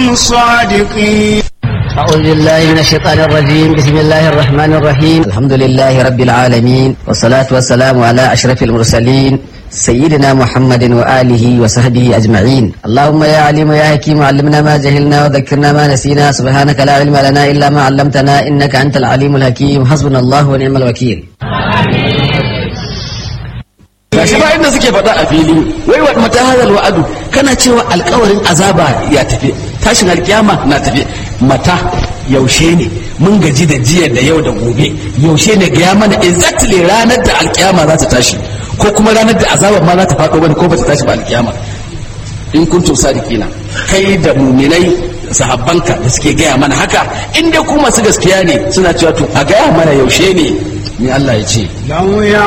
صادقين أعوذ بالله من الشيطان الرجيم بسم الله الرحمن الرحيم الحمد لله رب العالمين والصلاة والسلام على أشرف المرسلين سيدنا محمد وآله وصحبه أجمعين اللهم يا عليم يا حكيم علمنا ما جهلنا وذكرنا ما نسينا سبحانك لا علم لنا إلا ما علمتنا إنك أنت العليم الحكيم حسبنا الله ونعم الوكيل gashi ba inda suke faɗa a fili wai wa mata hadal wa'adu kana cewa alkawarin azaba ya tafi tashin alkiyama na tafi mata yaushe ne mun gaji da jiya da yau da gobe yaushe ne ga mana exactly ranar da alkiyama za ta tashi ko kuma ranar da azabar ma za ta faɗo bane ko ba ta tashi ba alkiyama in kuntum sadiqina kai da muminai sahabbanka da suke gaya mana haka in dai ku masu gaskiya ne suna cewa to a gaya mana yaushe ne ni Allah ya ce لو